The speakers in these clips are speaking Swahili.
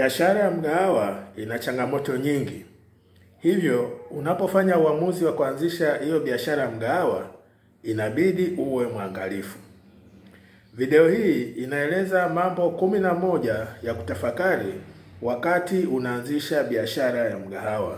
Biashara ya mgahawa ina changamoto nyingi, hivyo unapofanya uamuzi wa kuanzisha hiyo biashara ya mgahawa inabidi uwe mwangalifu. Video hii inaeleza mambo kumi na moja ya kutafakari wakati unaanzisha biashara ya mgahawa.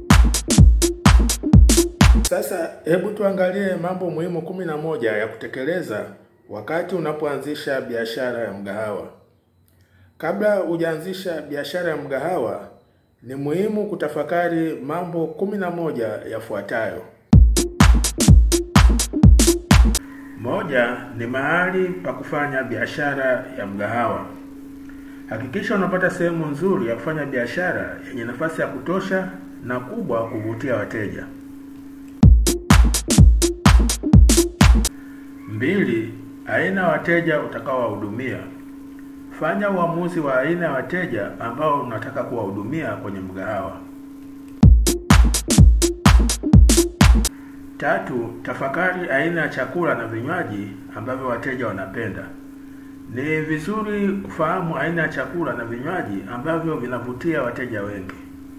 Sasa hebu tuangalie mambo muhimu kumi na moja ya kutekeleza wakati unapoanzisha biashara ya mgahawa. Kabla hujaanzisha biashara ya mgahawa, ni muhimu kutafakari mambo kumi na moja yafuatayo. Moja ni mahali pa kufanya biashara ya mgahawa. Hakikisha unapata sehemu nzuri ya kufanya biashara yenye nafasi ya kutosha na kubwa kuvutia wateja. Mbili, aina ya wateja utakaowahudumia. Fanya uamuzi wa aina ya wateja ambao unataka kuwahudumia kwenye mgahawa. Tatu, tafakari aina ya chakula na vinywaji ambavyo wateja wanapenda. Ni vizuri kufahamu aina ya chakula na vinywaji ambavyo vinavutia wateja wengi.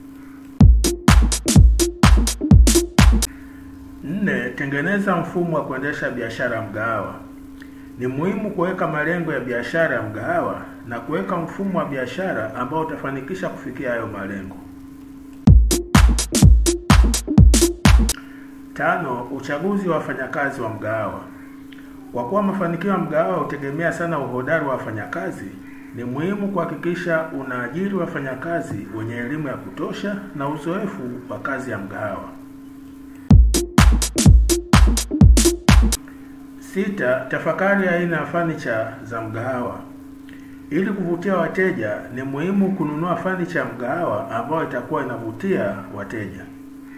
Nne, tengeneza mfumo wa kuendesha biashara ya mgahawa. Ni muhimu kuweka malengo ya biashara ya mgahawa na kuweka mfumo wa biashara ambao utafanikisha kufikia hayo malengo. Tano, uchaguzi wa wafanyakazi wa mgahawa. Kwa kuwa mafanikio ya mgahawa hutegemea sana uhodari wa wafanyakazi, ni muhimu kuhakikisha unaajiri wafanyakazi wenye elimu ya kutosha na uzoefu wa kazi ya mgahawa. Sita, tafakari aina ya fanicha za mgahawa. Ili kuvutia wateja, ni muhimu kununua fanicha ya mgahawa ambayo itakuwa inavutia wateja.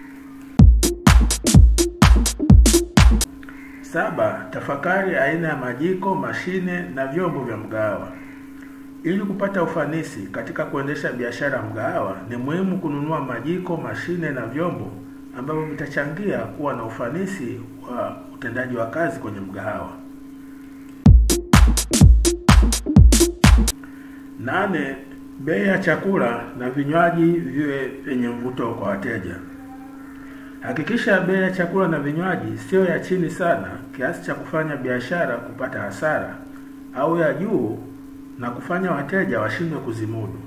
Saba, tafakari aina ya majiko, mashine na vyombo vya mgahawa. Ili kupata ufanisi katika kuendesha biashara ya mgahawa, ni muhimu kununua majiko, mashine na vyombo ambavyo vitachangia kuwa na ufanisi wa utendaji wa kazi kwenye mgahawa. Nane, bei ya chakula na vinywaji viwe vyenye mvuto kwa wateja. Hakikisha bei ya chakula na vinywaji sio ya chini sana kiasi cha kufanya biashara kupata hasara au ya juu na kufanya wateja washindwe kuzimudu.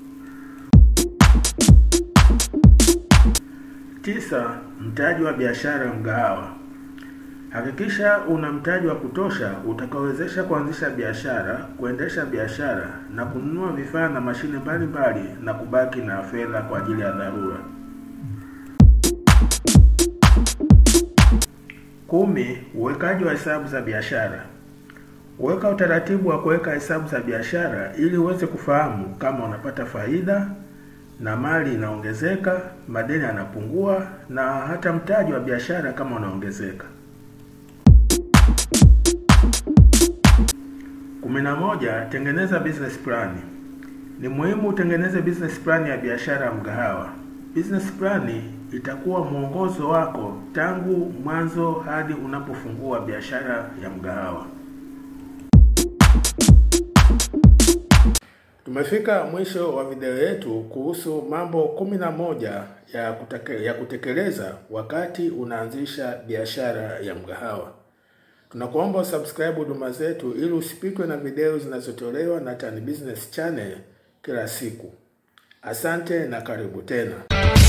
Tisa, mtaji wa biashara ya mgahawa. Hakikisha una mtaji wa kutosha utakaowezesha kuanzisha biashara, kuendesha biashara na kununua vifaa na mashine mbalimbali na kubaki na fedha kwa ajili ya dharura. Kumi, uwekaji wa hesabu za biashara. Weka utaratibu wa kuweka hesabu za biashara ili uweze kufahamu kama unapata faida na mali inaongezeka, madeni yanapungua na hata mtaji wa biashara kama unaongezeka. Kumi na moja, tengeneza business plan. Ni muhimu utengeneze business plan ya biashara ya mgahawa. Business plan itakuwa mwongozo wako tangu mwanzo hadi unapofungua biashara ya mgahawa. Tumefika mwisho wa video yetu kuhusu mambo kumi na moja ya, kutake, ya kutekeleza wakati unaanzisha biashara ya mgahawa. Tunakuomba usubscribe huduma zetu ili usipitwe na video zinazotolewa na Tan Business Channel kila siku. Asante na karibu tena.